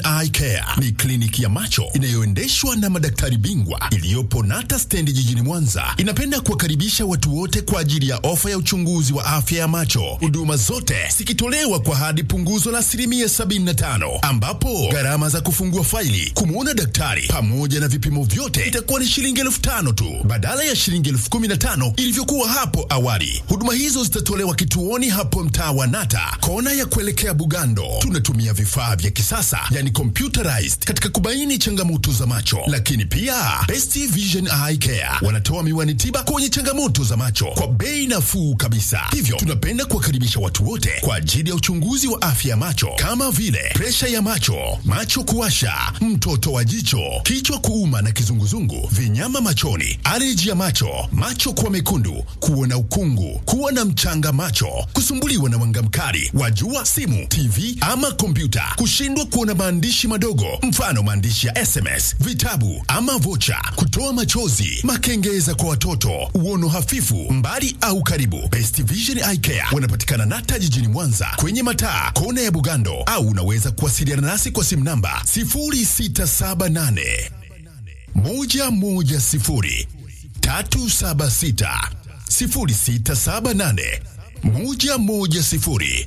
Eye Care ni kliniki ya macho inayoendeshwa na madaktari bingwa iliyopo Nata stendi jijini Mwanza. Inapenda kuwakaribisha watu wote kwa ajili ya ofa ya uchunguzi wa afya ya macho, huduma zote zikitolewa kwa hadi punguzo la asilimia 75, ambapo gharama za kufungua faili, kumwona daktari pamoja na vipimo vyote itakuwa ni shilingi elfu tano tu badala ya shilingi elfu kumi na tano ilivyokuwa hapo awali. Huduma hizo zitatolewa kituoni hapo mtaa wa Nata, kona ya kuelekea Bugando. Tunatumia vifaa vya kisasa yani computerized katika kubaini changamoto za macho, lakini pia Best Vision Eye Care wanatoa miwani tiba kwenye changamoto za macho kwa bei nafuu kabisa. Hivyo tunapenda kuwakaribisha watu wote kwa ajili ya uchunguzi wa afya ya macho kama vile presha ya macho, macho kuwasha, mtoto wa jicho, kichwa kuuma na kizunguzungu, vinyama machoni, aleji ya macho, macho kuwa mekundu, kuona ukungu, kuwa na mchanga macho, kusumbuliwa na mwanga mkali wa jua, simu, TV ama kompyuta, kushindwa kuona maandishi madogo, mfano maandishi ya SMS, vitabu ama vocha, kutoa machozi, makengeza kwa watoto, uono hafifu, mbali au karibu. Best Vision Eye Care wanapatikana Nata jijini Mwanza kwenye mataa kona ya Bugando, au unaweza kuwasiliana nasi kwa simu namba 0678 110 376 0678 110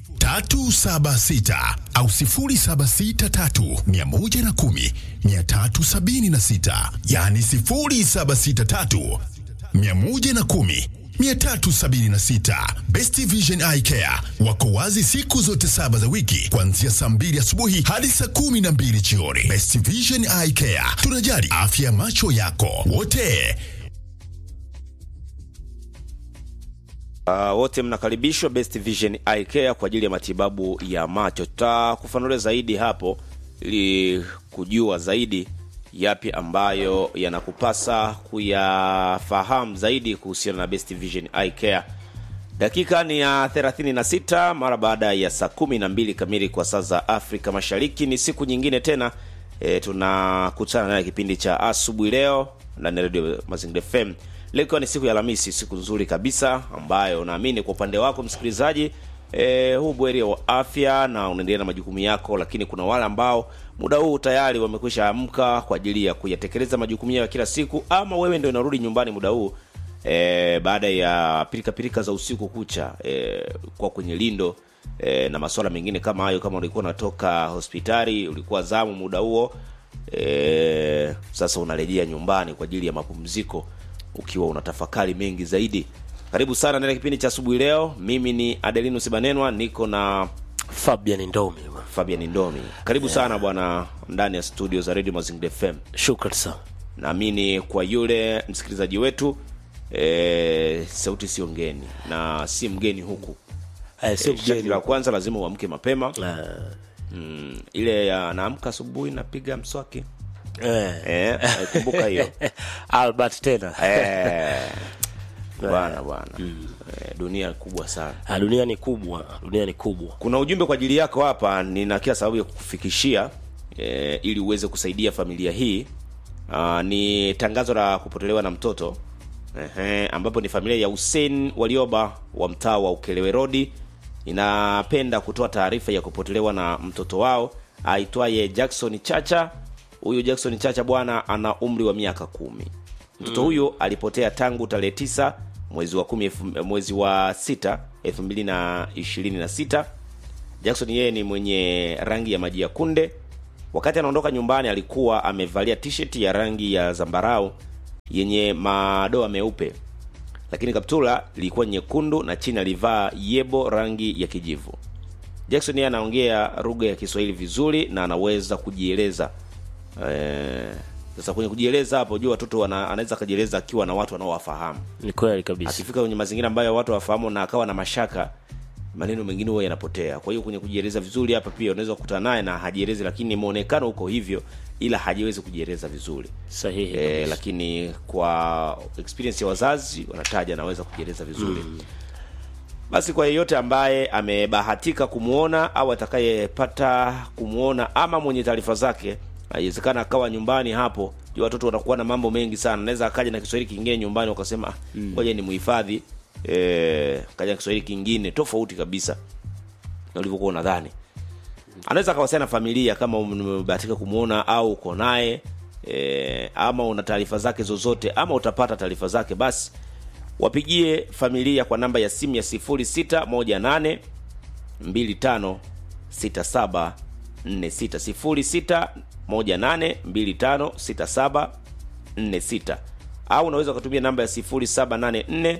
376 au 0763 110 376, yani 0763 110 376. Best Vision Eye Care wako wazi siku zote saba za wiki kuanzia saa mbili asubuhi hadi saa kumi na mbili jioni. Best Vision Eye Care, tunajali afya ya macho yako wote. Uh, wote mnakaribishwa Best Vision Eye Care kwa ajili ya matibabu ya macho. Tutakufanulia zaidi hapo ili kujua zaidi yapi ambayo yanakupasa kuyafahamu zaidi kuhusiana na Best Vision Eye Care. Dakika ni ya 36 mara baada ya saa kumi na mbili kamili kwa saa za Afrika Mashariki. Ni siku nyingine tena e, tunakutana naye kipindi cha asubuhi leo ndani ya Radio Mazingira FM. Leo ikiwa ni siku ya Alhamisi, siku nzuri kabisa ambayo naamini kwa upande wako msikilizaji e, huu bweri wa afya na unaendelea na majukumu yako, lakini kuna wale ambao muda huu tayari wamekwisha amka kwa ajili ya kuyatekeleza majukumu yao ya kila siku, ama wewe ndio unarudi nyumbani muda huu e, baada ya pilika pilika za usiku kucha e, kwa kwenye lindo e, na masuala mengine kama hayo. Kama ulikuwa unatoka hospitali, ulikuwa zamu muda huo e, sasa unarejea nyumbani kwa ajili ya mapumziko ukiwa unatafakari mengi zaidi. Karibu sana ndani ya kipindi cha asubuhi leo. Mimi ni Adelinus Banenwa, niko na Fabian Ndomi bwana. Fabian Ndomi. Karibu sana bwana ndani ya studio za Radio Mazingira FM. Shukran sana. Naamini kwa yule msikilizaji wetu e, sauti sio ngeni na si mgeni huku. Eh, sio E, sharti mgeni. la kwanza lazima uamke mapema Eh, mm, ile ya naamka asubuhi napiga mswaki eh. e, kumbuka hiyo Albert tena. Eh, bwana bwana Eh, dunia kubwa sana Ah, dunia ni kubwa, dunia ni kubwa. kuna ujumbe kwa ajili yako hapa nina kila sababu ya kukufikishia e, ili uweze kusaidia familia hii Aa, ni tangazo la kupotelewa na mtoto Ehe, ambapo ni familia ya Hussein Walioba wa mtaa wa Ukelewe Road inapenda kutoa taarifa ya kupotelewa na mtoto wao aitwaye Jackson Chacha. Huyu Jackson Chacha bwana ana umri wa miaka kumi. Mtoto huyo alipotea tangu tarehe tisa mwezi wa kumi elfu- mwezi wa sita elfu mbili na ishirini na sita. Jackson yeye ni mwenye rangi ya maji ya kunde. Wakati anaondoka nyumbani alikuwa amevalia t-shirt ya rangi ya zambarau yenye madoa meupe, lakini kaptula ilikuwa nyekundu na chini alivaa yebo rangi ya kijivu. Jackson yeye anaongea lugha ya Kiswahili vizuri na anaweza kujieleza. Eh, sasa kwenye kujieleza hapo, jua watoto wana- anaweza akajieleza akiwa na watu wanaowafahamu Ni kweli kabisa. akifika kwenye mazingira ambayo watu wafahamu na akawa na mashaka maneno mengine huwa yanapotea kwa hiyo kwenye kujieleza vizuri hapa pia unaweza kukutana naye na hajielezi lakini muonekano uko hivyo ila hajiwezi kujieleza vizuri Sahihi. e, kabisa. lakini kwa experience ya wazazi wanataja anaweza kujieleza vizuri basi kwa yeyote ambaye amebahatika kumwona au atakayepata kumwona ama mwenye taarifa zake haiwezekana akawa nyumbani hapo juu watoto watakuwa na mambo mengi sana naweza akaja na kiswahili kingine nyumbani wakasema "Ah, ngoja ni muhifadhi eh, kaja na kiswahili kingine tofauti kabisa na ulivyokuwa unadhani anaweza akawasiliana na familia kama umebahatika kumwona au uko naye e, ama una taarifa zake zozote ama utapata taarifa zake basi wapigie familia kwa namba ya simu ya 0618 25 67 46 0618 25 67 46 au unaweza ukatumia namba ya 0784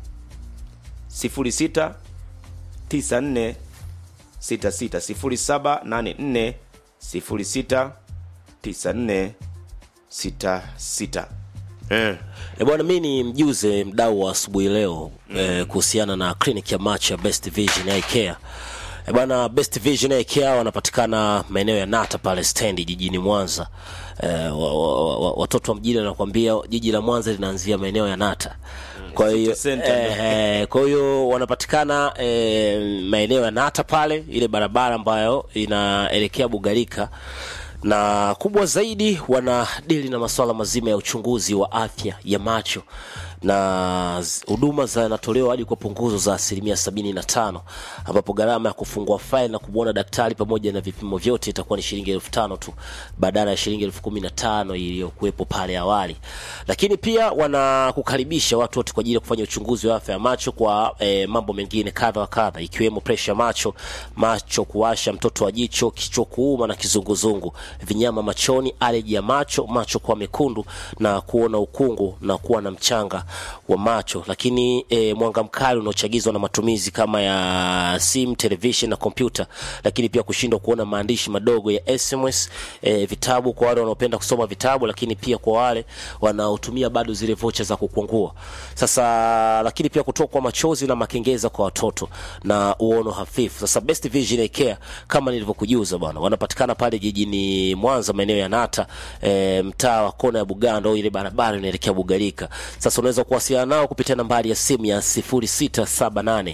06 94 66 0784 06 94 66 eh. E bwana, mi ni mjuze mdau wa asubuhi leo mm. eh, kuhusiana na clinic ya macho ya Best Vision Eye Care. E bwana, Best Vision Eye Care wanapatikana maeneo ya Nata pale stendi jijini Mwanza. Eh, wa, wa, wa, watoto wa mjini wanakuambia jiji la Mwanza linaanzia maeneo ya Nata. Kwa hiyo City Center. eh, eh, kwa hiyo wanapatikana eh, maeneo ya Nata pale, ile barabara ambayo inaelekea Bugarika na kubwa zaidi wanadili na masuala mazima ya uchunguzi wa afya ya macho na z- huduma zinatolewa hadi kwa punguzo za asilimia sabini na tano ambapo gharama ya kufungua faili na kumwona daktari pamoja na vipimo vyote itakuwa ni shilingi elfu tano tu badala ya shilingi elfu kumi na tano iliyokuwepo pale awali lakini pia wanakukaribisha watu wote kwa ajili ya kufanya uchunguzi wa afya ya macho kwa eh, mambo mengine kadha wa kadha ikiwemo presha macho macho kuwasha mtoto wa jicho kichwa kuuma na kizunguzungu vinyama machoni aleji ya macho macho kuwa mekundu na kuona ukungu na kuwa na mchanga wa macho lakini e, mwanga mkali unaochagizwa na matumizi kama ya simu television na kompyuta lakini pia kushindwa kuona maandishi madogo ya sms e, vitabu kwa wale wanaopenda kusoma vitabu lakini pia kwa wale wanaotumia bado zile vocha za kukwangua sasa lakini pia kutokwa machozi na makengeza kwa watoto na uono hafifu sasa best vision Eye care kama nilivyokujuza bwana wanapatikana pale jijini mwanza maeneo ya nata e, mtaa wa kona ya buganda au ile barabara inaelekea bugarika sasa unaweza kuwasiliana nao kupitia nambari ya simu ya 0678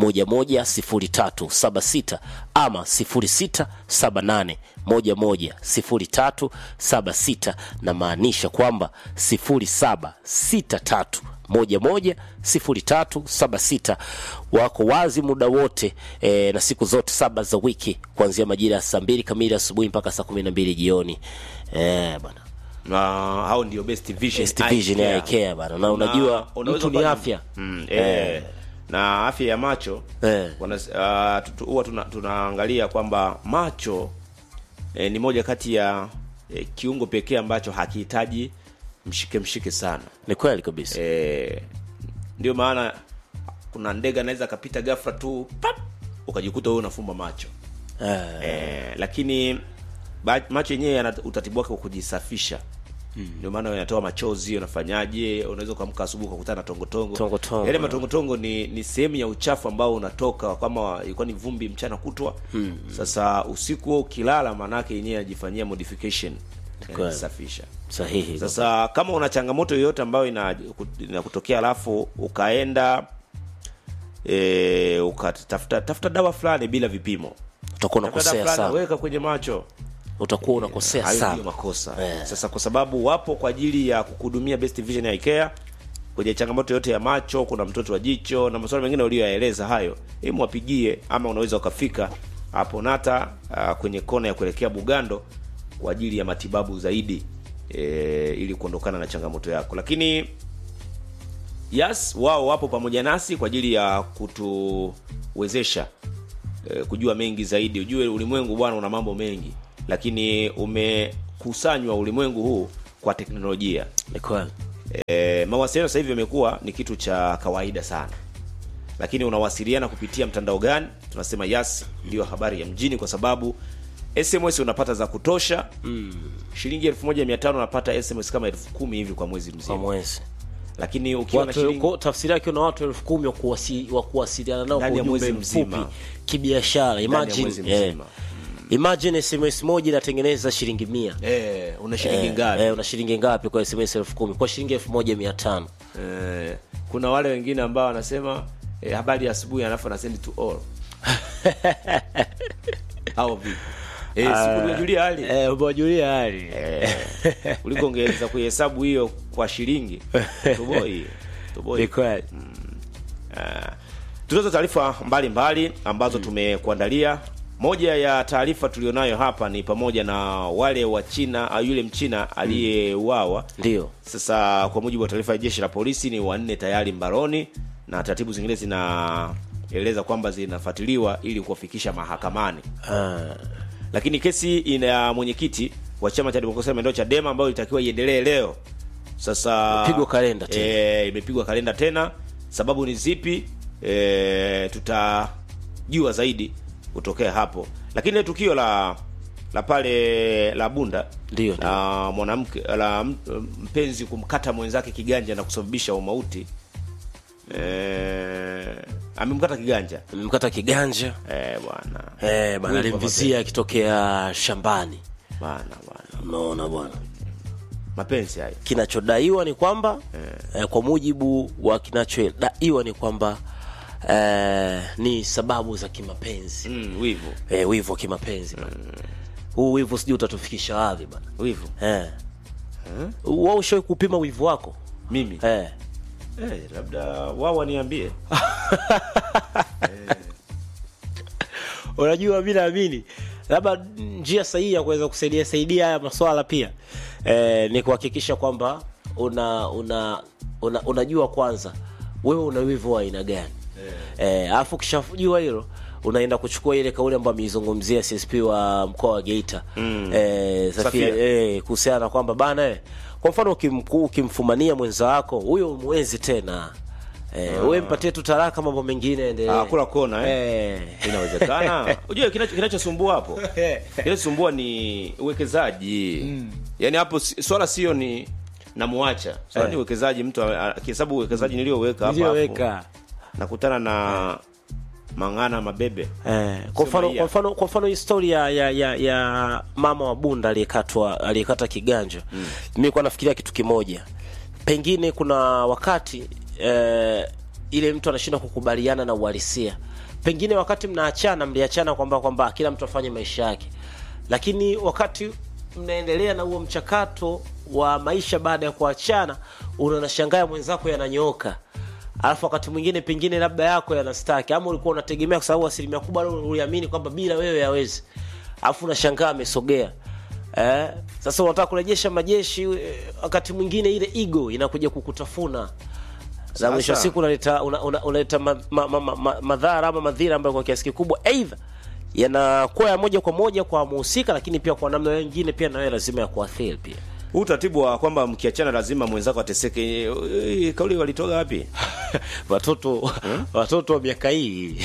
110376 ama 0678 110376 na maanisha kwamba 0763 110376 wako wazi muda wote e, na siku zote saba za wiki kuanzia majira ya saa mbili kamili asubuhi mpaka saa kumi na mbili jioni e, bana na hao ndio best vision Best Eye Vision Care. Eye Care bana na Na unajua unaweza mtu ni kuwa- afya mm, eh, na afya ya macho Eh. wana- ah, tu- huwa tuna, tunaangalia kwamba macho eh, ni moja kati ya eh, kiungo pekee ambacho hakihitaji mshike mshike sana ni kweli kabisa eh, ndio maana kuna ndege anaweza akapita ghafla tu pap ukajikuta wewe unafumba macho Eh, eh, lakini ba- macho yenyewe yana utaratibu wake wa kujisafisha ndio maana yanatoa machozi unafanyaje unaweza ukamka asubuhi ukakutana na tongotongo Tongotongo, yale eh. matongotongo ni ni sehemu ya uchafu ambao unatoka kama ilikuwa ni vumbi mchana kutwa sasa usiku huo ukilala maanake yenyewe anajifanyia modification yanajisafisha sahihi sasa kama una changamoto yoyote ambayo ina- inakutokea alafu ukaenda e, ukatafuta tafuta dawa fulani bila vipimo utakuwa Tafuta dawa unakosea fulani, sana weka kwenye macho utakuwa unakosea hayo sana ndio makosa Eh. sasa kwa sababu wapo kwa ajili ya kukuhudumia best vision Eye Care kwenye changamoto yote ya macho kuna mtoto wa jicho na masuala mengine uliyoyaeleza hayo hebu wapigie ama unaweza ukafika hapo nata uh, kwenye kona ya kuelekea bugando kwa ajili ya matibabu zaidi e, ili kuondokana na changamoto yako lakini yes wao wapo pamoja nasi kwa ajili ya kutuwezesha e, kujua mengi zaidi ujue ulimwengu bwana una mambo mengi lakini umekusanywa ulimwengu huu kwa teknolojia ni kweli e, mawasiliano sasa hivi yamekuwa ni kitu cha kawaida sana lakini unawasiliana kupitia mtandao gani tunasema yas ndiyo habari ya mjini kwa sababu sms unapata za kutosha mm. shilingi elfu moja mia tano unapata sms kama elfu kumi hivi kwa mwezi kwa mzima mwezi lakini ukiwa na watu shilingi ko- tafsiri yake na watu elfu kumi wa kuwasi- wa kuwasiliana nao kwa Ndani ya ujumbe mwezi mzima. mfupi kibiashara ndani ya imagine mwezi eh, mzima imagine sms moja inatengeneza shilingi mia eh, una shilingi Eh, ngapi eh, una shilingi ngapi kwa sms elfu kumi kwa shilingi elfu moja mia tano eh, kuna wale wengine ambao wanasema eh, habari ya asubuhi alafu anasend to all au vipi eh, siku nimejulia hali eh, umewajulia hali kuliko ungeweza kuhesabu hiyo kwa shilingi toboi toboi ni kweli tunazo taarifa mbalimbali ambazo tumekuandalia moja ya taarifa tulionayo hapa ni pamoja na wale wa China au yule mchina aliyeuawa ndio sasa kwa mujibu wa taarifa ya jeshi la polisi ni wanne tayari mbaroni na taratibu zingine zinaeleza kwamba zinafuatiliwa ili kuwafikisha mahakamani Ah, lakini kesi ina ya mwenyekiti wa chama cha demokrasia na maendeleo Chadema ambayo ilitakiwa iendelee leo sasa Imepigwa kalenda tena. e, imepigwa kalenda tena sababu ni zipi e, tutajua zaidi kutokea hapo lakini ile tukio la la pale la Bunda Ndio, ndio. la mwanamke la m- mpenzi kumkata mwenzake kiganja na kusababisha umauti e, amemkata kiganja amemkata kiganja e, bwana eh, bana Wivu wa alimvizia akitokea shambani bwana bwana unaona bwana mapenzi hayo kinachodaiwa ni kwamba eh, kwa mujibu wa kinachodaiwa ni kwamba eh, ni sababu za kimapenzi mm, wivu eh, wivu wa kimapenzi bana huu wivu sijui utatufikisha wapi bana wivu eh. wao ushawai kupima wivu wako mimi eh. eh, labda wao waniambie unajua mi naamini labda njia sahihi ya kuweza kusaidia saidia haya maswala pia eh, ni kuhakikisha kwamba una, una, una unajua kwanza wewe una wivu wa aina gani eh, alafu ukishajua hilo unaenda kuchukua ile kauli ambayo ameizungumzia CSP wa mkoa wa Geita mm. eh, Safia, Safia. eh, kuhusiana na kwamba bana eh, kwa mfano ukimku- ukimfumania mwenza wako huyo umwezi tena eh, wewe mpatie tu talaka mambo mengine endelee Ah, kula kona eh. eh. inawezekana unajua kinacho- kinachosumbua hapo kinachosumbua ni uwekezaji yaani hapo si- swala sio ni namuacha swala ni uwekezaji mtu a- a- akihesabu uwekezaji niliyoweka hapo hapo Niliyoweka. nakutana na mang'ana mabebe Eh, kwa mfano Sio kwa mfano kwa mfano historia ya ya, ya mama wa Bunda aliyekatwa aliyekata kiganja mm. mimi kwa nafikiria kitu kimoja pengine kuna wakati eh, ile mtu anashindwa kukubaliana na uhalisia pengine wakati mnaachana mliachana kwamba kwamba kila mtu afanye maisha yake lakini wakati mnaendelea na huo mchakato wa maisha baada ya kuachana unanashangaa mwenzako yananyooka alafu wakati mwingine pengine labda yako yanastaki ama ulikuwa unategemea kwa sababu asilimia kubwa uliamini kwamba bila wewe hawezi alafu unashangaa amesogea eh, sasa unataka kurejesha majeshi eh, wakati mwingine ile ego inakuja kukutafuna na mwisho wa Sasa. siku unaleta una, una, unaleta ma, ma, ma, ma, ma, madhara ama madhira ambayo kwa kiasi kikubwa aidha yanakuwa ya moja kwa moja kwa muhusika lakini pia kwa namna nyingine pia nawe lazima ya kuathiri pia huu utaratibu wa kwamba mkiachana lazima mwenzako ateseke eh, kauli walitoka wapi watoto watoto wa miaka hii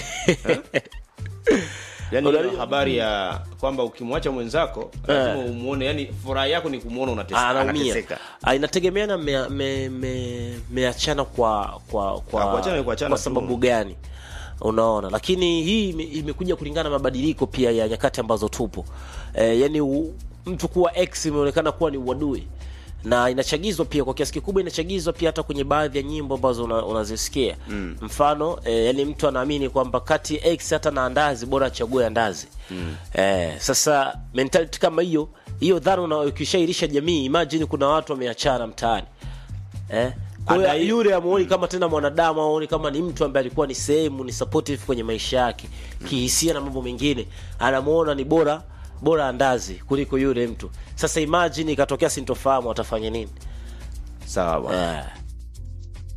yaani Unajua- hiyo habari ya kwamba ukimwacha mwenzako lazima umuone yani furaha yako ni kumwona unateseka anaumia anateseka Ah, inategemeana mmeachana me, me, meachana kwa kwa Ah, kwa, kuachana ni kuachana kwa tu. sababu gani unaona lakini hii ime- imekuja kulingana na mabadiliko pia ya nyakati ambazo tupo e, yani u, mtu kuwa ex imeonekana kuwa ni uadui na inachagizwa pia kwa kiasi kikubwa inachagizwa pia hata kwenye baadhi ya nyimbo ambazo una- unazisikia mm. mfano e, yani mtu anaamini kwamba kati ya ex hata na andazi bora achague andazi mm. e, sasa mentality kama hiyo hiyo dhana una- ukishairisha jamii imagine kuna watu wameachana mtaani eh? Kwa hiyo Adai- yule amuoni kama tena mwanadamu amuoni kama ni mtu ambaye alikuwa ni sehemu ni supportive kwenye maisha yake kihisia na mambo mengine anamuona ni bora bora andazi kuliko yule mtu sasa imagine ikatokea sintofahamu atafanya nini sawa bwana eh.